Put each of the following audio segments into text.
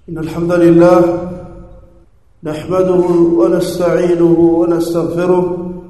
إن الحمد لله نحمده ونستعينه ونستغفره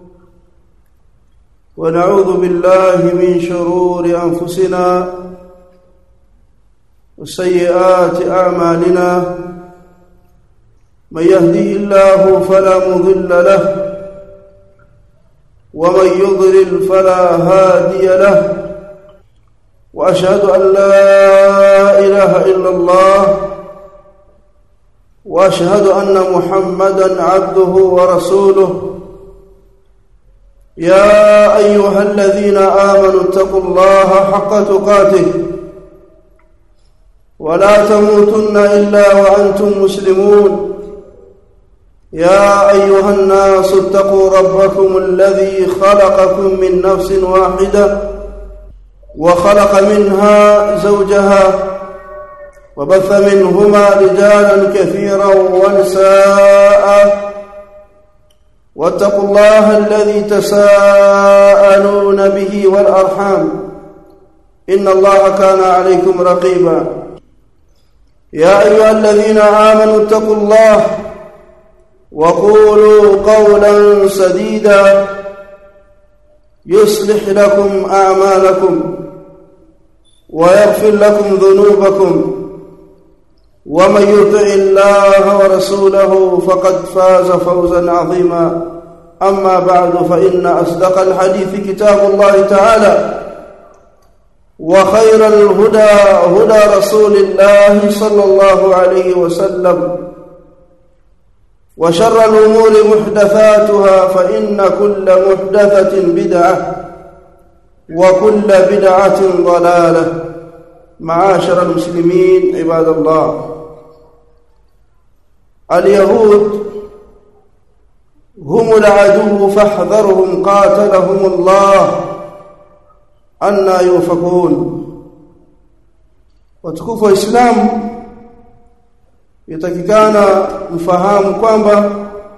ونعوذ بالله من شرور أنفسنا وسيئات أعمالنا من يهدي الله فلا مضل له ومن يضلل فلا هادي له واشهد ان لا اله الا الله واشهد ان محمدا عبده ورسوله يا ايها الذين امنوا اتقوا الله حق تقاته ولا تموتن الا وانتم مسلمون يا ايها الناس اتقوا ربكم الذي خلقكم من نفس واحده وخلق منها زوجها وبث منهما رجالا كثيرا ونساء واتقوا الله الذي تساءلون به والارحام ان الله كان عليكم رقيبا يا ايها الذين امنوا اتقوا الله وقولوا قولا سديدا يصلح لكم اعمالكم ويغفر لكم ذنوبكم ومن يطع الله ورسوله فقد فاز فوزا عظيما اما بعد فان اصدق الحديث كتاب الله تعالى وخير الهدى هدى رسول الله صلى الله عليه وسلم وشر الامور محدثاتها فان كل محدثه بدعه وكل بدعه ضلاله معاشر المسلمين عباد الله اليهود هم العدو فاحذرهم قاتلهم الله أن يؤفكون watukufu wa Islamu yatakikana mfahamu kwamba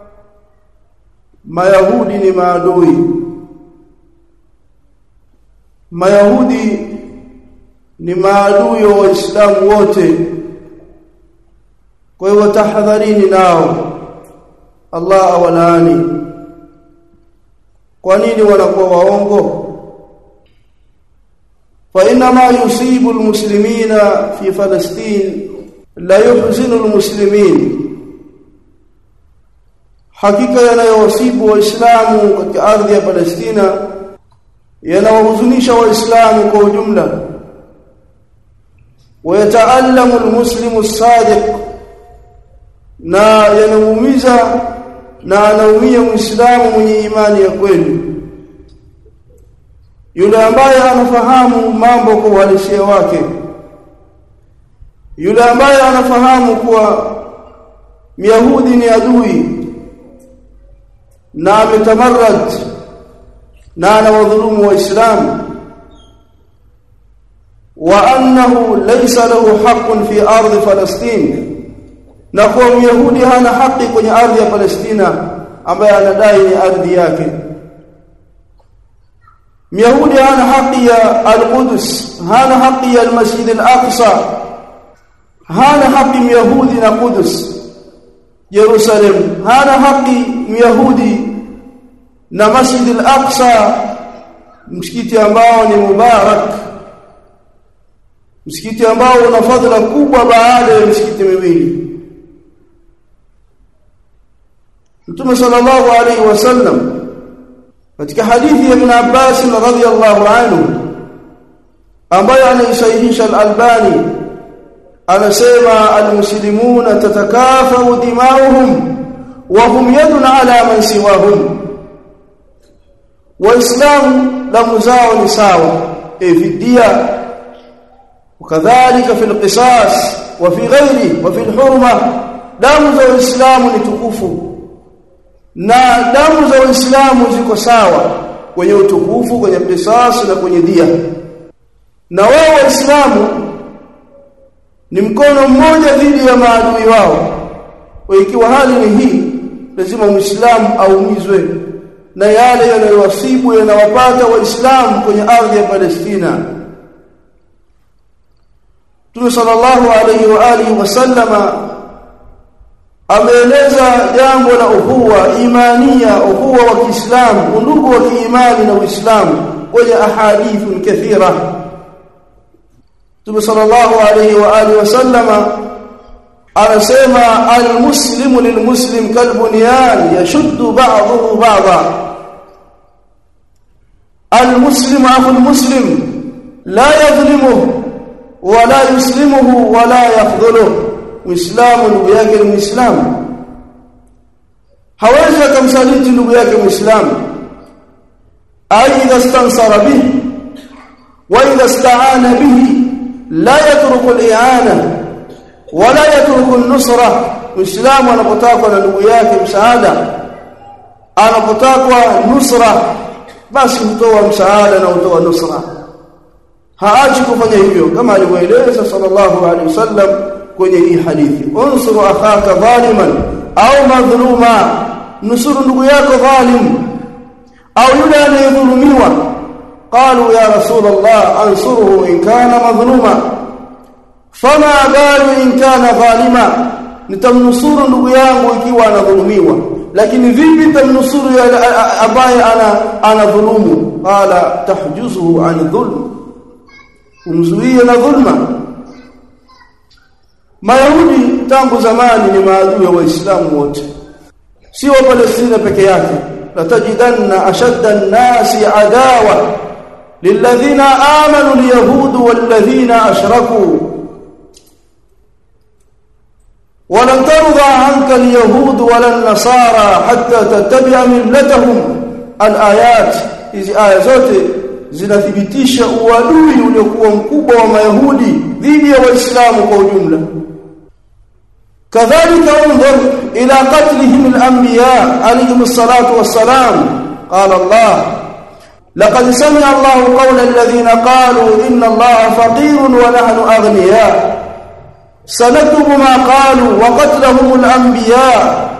Mayahudi ni maadui Mayahudi ni maadui wa Waislamu wote kwa hiyo tahadharini nao Allah awalaani kwa nini wanakuwa waongo fa inna ma yusibu almuslimina fi falastin la yuhzinu almuslimin hakika yanayowasibu waislamu katika ardhi ya Palestina yanawahuzunisha waislamu kwa ujumla ويتألم المسلم الصادق na yanaumiza na anaumia muislamu mwenye imani ya kweli yule ambaye anafahamu mambo kwa uhalisia wake yule ambaye anafahamu kuwa Myahudi ni adui na ametamarrad na anawadhulumu waislamu wa annahu laysa lahu haqqun fi ardi falastin na kwa myahudi hana haki kwenye ardhi ya Palestina ambaye anadai ni ardhi yake myahudi hana haki ya al-Quds hana haki ya al-Masjid al-Aqsa hana haki myahudi na Quds Jerusalem hana haki myahudi na Masjid al-Aqsa msikiti ambao ni mubarak msikiti ambao una fadhila kubwa baada ya misikiti miwili Mtume sallallahu alaihi wasallam katika hadithi ya Ibn Abbas radhiyallahu anhu ambayo anaisahihisha al-Albani anasema al-muslimuna tatakafau dimauhum wa hum yadun ala man siwahum waislamu damu zao ni sawa evidia وكذلك في القصاص وفي غيره وفي الحرمه damu za waislamu ni tukufu na damu za waislamu ziko sawa kwenye utukufu kwenye qisas na kwenye dia na wao waislamu ni mkono mmoja dhidi ya maadui wao kwa ikiwa hali ni hii lazima muislamu aumizwe na yale yanayowasibu yanawapata waislamu kwenye ardhi ya Palestina Mtume sallallahu alayhi wa alihi wasallama ameeleza jambo la uhuwa imania uhuwa wa Kiislamu undugu wa kiimani na Uislamu kwenye ahadithun kathira Mtume sallallahu alayhi wa alihi wasallama anasema almuslimu lilmuslim kalbunyan yashuddu ba'dahu ba'dha almuslimu akhu almuslim la yadhlimuhu wala yuslimuhu wala yakhdhuluhu muislamu ndugu yake ni muislamu hawezi akamsaliti ndugu yake muislamu aidha stansara bihi wa idha ista'ana bihi la yatruku al-i'ana wala yatruku an-nusra muislamu anapotakwa na ndugu yake msaada anapotakwa nusra basi hutoa msaada na hutoa nusra haachi kufanya hivyo kama alivyoeleza sallallahu alaihi wasallam kwenye hii hadithi unsuru akhaka dhaliman au madhluma nusuru ndugu yako dhalim au yule anayedhulumiwa qalu ya rasul allah ansuruhu in kana madhluma fama balu in kana dhalima nitamnusuru ndugu yangu ikiwa anadhulumiwa lakini vipi nitamnusuru ambaye ana anadhulumu qala tahjuzuhu an dhulm umzuie na dhulma Mayahudi tangu zamani ni maadui wa Waislamu wote si wa Palestina peke yake latajidanna ashadda an-nasi adawa lilladhina amanu al-yahud walladhina ashraku ولن ترضى عنك اليهود ولا النصارى حتى تتبع ملتهم الآيات hizi aya zote zinathibitisha uadui uliokuwa mkubwa wa mayahudi dhidi ya waislamu kwa ujumla kadhalika unzur ila qatlihim al-anbiya alayhim as-salatu was-salam qala Allah laqad sami'a Allahu qawla alladhina qalu inna Allaha faqirun wa nahnu aghniya sanaktubu ma qalu wa qatlahum al-anbiya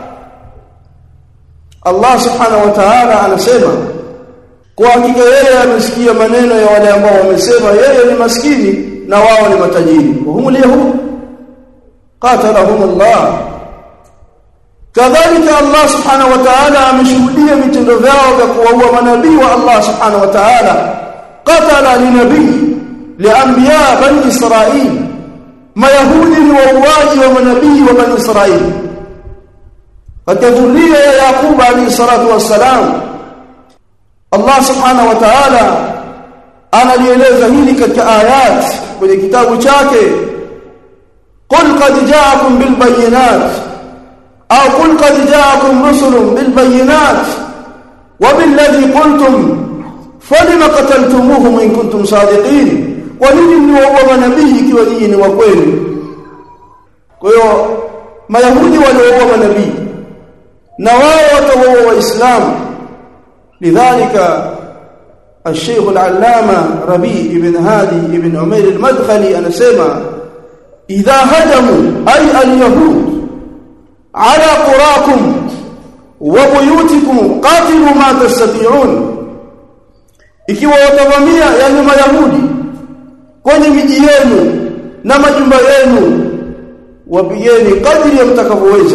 Allah subhanahu wa ta'ala anasema kwa hakika yeye amesikia maneno ya wale ambao wamesema yeye ni maskini na wao ni matajiri wahum yahud qatalahum Allah kadhalika Allah subhanahu wa ta'ala ameshuhudia vitendo vyao vya kuwaua manabii wa Allah subhanahu wa ta'ala qatala linabii lianbiya bani israil mayahudi ni wauaji wa manabii wa bani israil wakadhuria ya yaqub alayhi salatu wassalam Allah subhanahu wa ta'ala analieleza hili katika ayat kwenye kitabu chake qul qad ja'akum bil bayyinat au qul qad ja'akum rusulun bil bayyinat wa bil ladhi qultum falima qataltumuhum in kuntum sadiqin kwa nini mliwaua manabii ikiwa nyinyi ni wa kweli kwa hiyo mayahudi waliwaua manabii na wao watawaua waislamu لذلك الشيخ العلامة ربيع بن هادي بن عمير المدخلي أنا سيما إذا هجموا أي اليهود على قراكم وبيوتكم قاتلوا ما تستطيعون ikiwa watavamia yani mayahudi kwenye miji yenu na majumba yenu wapigeni kadri ya mtakavyoweza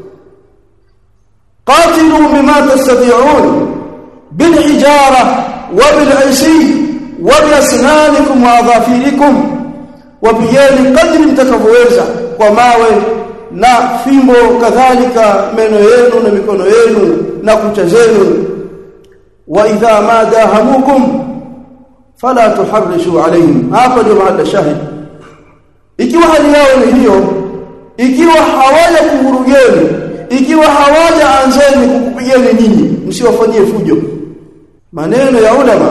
qatilu bima tastati'un بالحجارة وبالعشي وبأسنانكم وأظافركم وبيان قدر mtakavyoweza kwa mawe na fimbo kadhalika meno yenu na mikono yenu na kucha zenu wa idha ma dahamukum fala tuharrishu alayhim hapa ndio mahali shahid ikiwa hali yao ni hiyo ikiwa hawaja kuhurugeni ikiwa hawaja anzeni kukupigeni nyinyi msiwafanyie fujo maneno ya ulama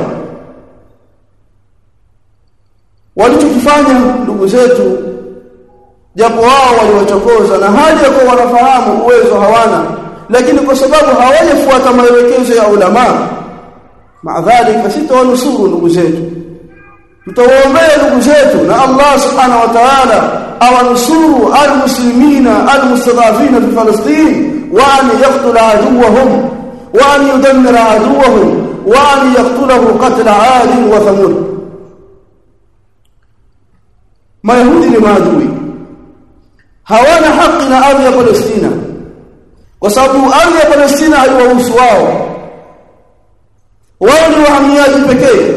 walichokifanya ndugu zetu japo wao waliwachokoza na hali ya kuwa wanafahamu uwezo hawana lakini kwa sababu hawajafuata maelekezo ya ulama maadhalika sitawanusuru ndugu zetu tutawaombea ndugu zetu na Allah subhanahu wa ta'ala awanusuru almuslimina almustadafina fi Palestina wa an yaqtula aduwahum wa an yudammira aduwahum wa an yaqtulahu qatla 'ad wa thamud mayahudi ni maadui hawana haki na ardhi ya Palestina kwa sababu ardhi ya Palestina haiwahusu wao wao ni wahamiaji pekee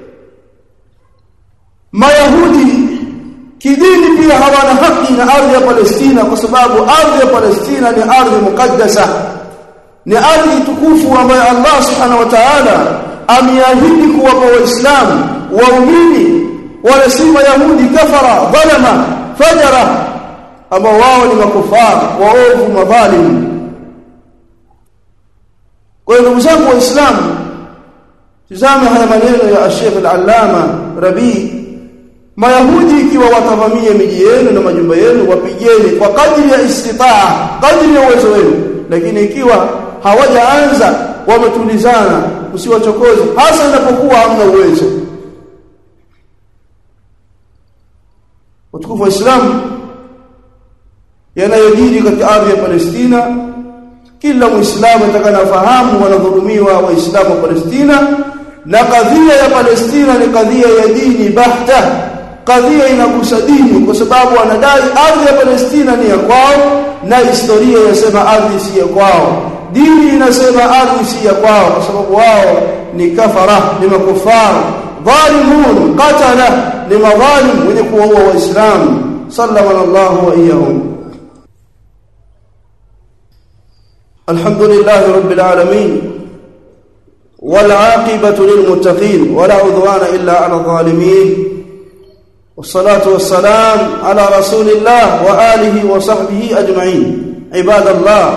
mayahudi kidini pia hawana haki na ardhi ya Palestina kwa sababu ardhi ya Palestina ni ardhi mukaddasa ni ardhi tukufu ambayo Allah subhanahu wa ta'ala ameahidi kuwapa waislamu waumini wala si mayahudi kafara dhalama fajara ambao wao ni makufara waovu madhalimu kwa hiyo ndugu zangu waislamu tazama haya maneno ya Sheikh al-Allama Rabi Mayahudi ikiwa watavamia miji yenu na majumba yenu wapigeni kwa kadri ya istitaa kadri ya uwezo wenu lakini ikiwa hawajaanza wametulizana usiwachokoze hasa inapokuwa hamna uwezo utukufu wa Islam yanayojiri katika ardhi ya Palestina kila muislamu atakanafahamu wanadhulumiwa waislamu wa Palestina na kadhia ya Palestina ni kadhia ya dini bahta kadhia inagusa dini kwa sababu wanadai ardhi ya Palestina ni ya kwao na historia inasema ardhi si ya kwao dini inasema ardhi si ya kwao kwa sababu wao ni kafara ni makufara dhalimun qatala ni madhalim wenye kuwaua waislamu sallallahu wa iyahum الحمد لله رب العالمين والعاقبة للمتقين ولا عدوان إلا على الظالمين والصلاة والسلام على رسول الله وآله وصحبه أجمعين عباد الله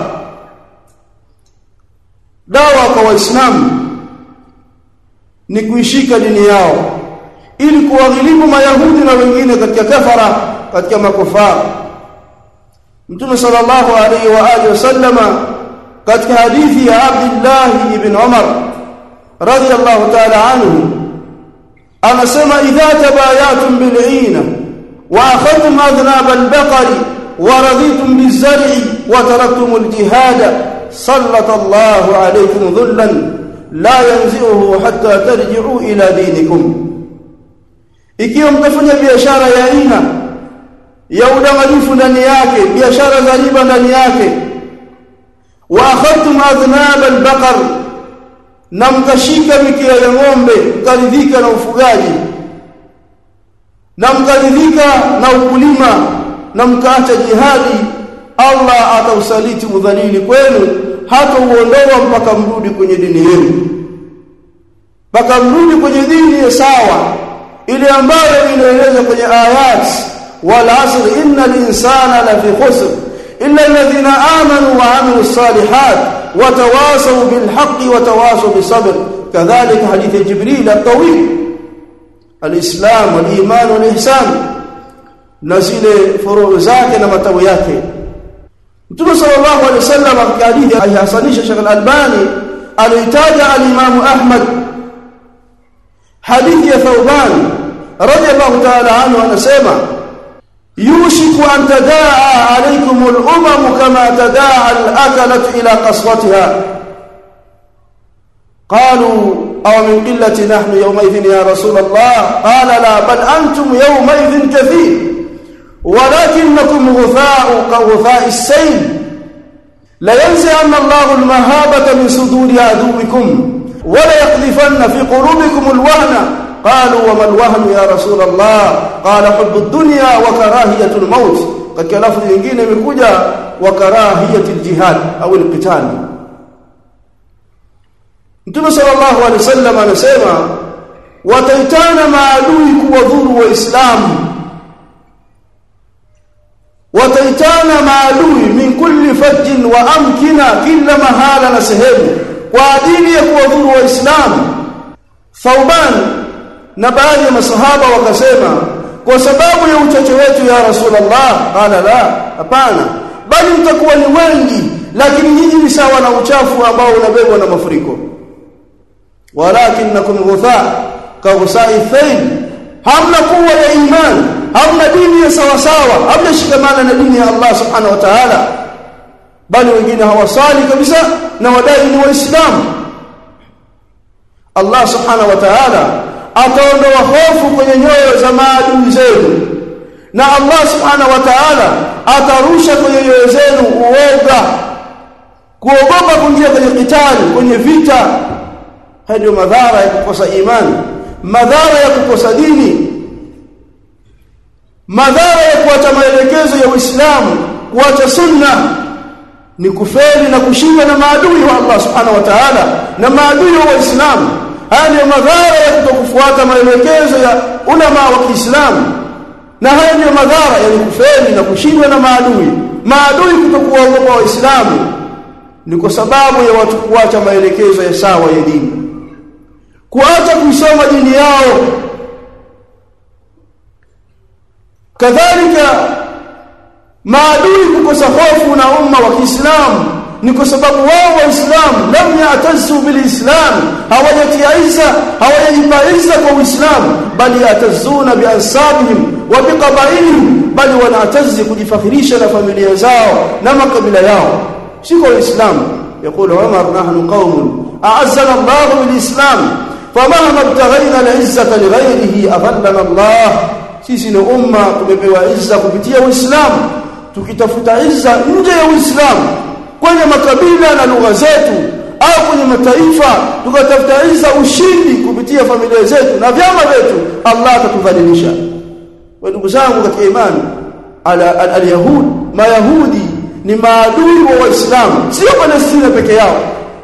dawa kwa waislamu ni kuishika dini yao ili kuwaghilibu mayahudi na wengine katika kafara katika makufara mtume sallallahu alaihi wa alihi wasallama katika hadithi ya Abdullah ibn Umar radiyallahu ta'ala anhu anasema idha tabayatum bil'ina wa akhadtum adnab al-baqari wa raditum biz-zar'i wa taraktum al-jihad sallata Allahu alaykum dhullan la yanzi'uhu hatta tarji'u ila dinikum ikiwa mtafanya biashara ya aina ya udanganyifu ndani yake biashara za riba ndani yake wa akhadtum adnab al-baqar na mkashika mikia ya ng'ombe mkaridhika na ufugaji na mkaridhika na ukulima na mkaacha jihadi Allah atausaliti udhalili kwenu hata uondoa mpaka mrudi kwenye dini yenu mpaka mrudi kwenye dini ya sawa ile ambayo inaeleza kwenye ayat wal asr innal insana lafi khusr illa alladhina amanu wa amilus salihat وتواصوا بالحق وتواصوا بالصبر كذلك حديث جبريل الطويل الإسلام والإيمان والإحسان نزل فروع zake na matawi yake Mtume sallallahu alaihi wasallam katika hadithi alihasanisha Sheikh Al-Albani alitaja al-Imam Ahmad hadithi ya Thawban radiyallahu ta'ala anhu anasema يوشك أن تداعى عليكم الأمم كما تداعى الأكلة إلى قصوتها قالوا أو من قلة نحن يومئذ يا رسول الله قال لا بل أنتم يومئذ كثير ولكنكم غثاء كغثاء السيل لينزعن الله المهابة من صدور عدوكم وليقذفن في قلوبكم الوهن قالوا وما الوهن يا رسول الله قال حب الدنيا وكراهيه الموت katika lafzi nyingine imekuja wa karahiyati aljihad au alqital Mtume sallallahu alaihi wasallam anasema wataitana maadui kuwadhuru waislamu wataitana maadui min kulli fajjin wa amkina kila mahala na sehemu kwa ajili ya kuwadhuru waislamu Thauban na baadhi ya masahaba wakasema kwa sababu ya uchache wetu ya rasulullah qala la hapana bali mtakuwa ni wengi lakini nyinyi ni sawa na uchafu ambao unabebwa na mafuriko walakinnakum ghutha ka ghusai thayl hamna kuwa ya iman hamna dini ya sawa sawa hamna shikamana na dini ya Allah subhanahu wa ta'ala bali wengine hawasali kabisa na wadai ni waislamu Allah subhanahu wa ta'ala ataondoa hofu kwenye nyoyo za maadui zenu na Allah subhanahu wa ta'ala atarusha kwenye nyoyo zenu uoga kuogopa kuingia kwenye kitali kwenye vita haya ndio madhara ya kukosa imani madhara ya kukosa dini madhara ya kuacha maelekezo ya Uislamu kuacha sunna ni kufeli na kushinda na maadui wa Allah subhanahu wa ta'ala na maadui wa Uislamu haya ndio madhara ya kutokufuata maelekezo ya ulama wa Kiislamu na haya ndio madhara ya kufeli na kushindwa na maadui maadui kutokuwaogopa waislamu ni kwa sababu ya watu kuacha maelekezo ya sawa ya dini kuacha kuisoma dini yao kadhalika maadui kukosa hofu na umma wa Kiislamu ni kwa sababu wao waislamu lam yatazu bilislam hawajatia izza hawajajipa izza kwa uislamu bali yatazuna biansabihim wa biqabailihim bali wanatazi kujifakhirisha na familia zao na makabila yao si kwa uislamu يقول عمر نحن قوم أعزنا الله بالإسلام فمهما ابتغينا العزة لغيره أذلنا الله sisi ni umma tumepewa izza kupitia uislamu tukitafuta izza nje ya uislamu kwenye makabila na lugha zetu au kwenye mataifa tukatafuta izza ushindi kupitia familia zetu na vyama vyetu Allah atatudhalilisha wa ndugu zangu katika imani ala al-yahud mayahudi ni maadui wa waislamu sio Palestina peke yao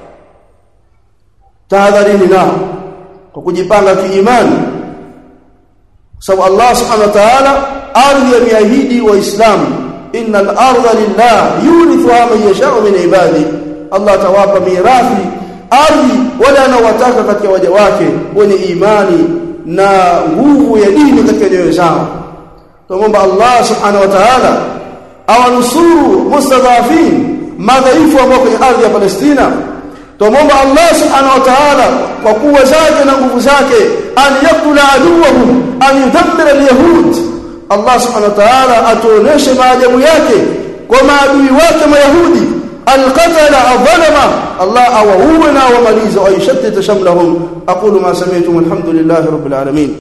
tahadharini nao kwa kujipanga kiimani sababu Allah subhanahu wa ta'ala ardhi yameahidi waislamu innal arda lillah yurithuha man yasha'u min ibadi Allah tawapa mirathi ardhi wale anaowataka katika waja wake wenye imani na nguvu ya dini katika nyoyo zao tuomba Allah subhanahu wa ta'ala awanusuru mustadhafin madhaifu ambao kwenye ardhi ya Palestina tuomba Allah subhanahu wa ta'ala kwa kuwa zake na nguvu zake an yaqtula aduwahum an yudammira alyahud Allah subhanahu wa ta'ala atuoneshe maajabu yake kwa maadui wake mayahudi alqatala adhalama Allah awauwe na wamaliza wa yashattita shamlahum aqulu ma sami'tum alhamdulillahi rabbil alamin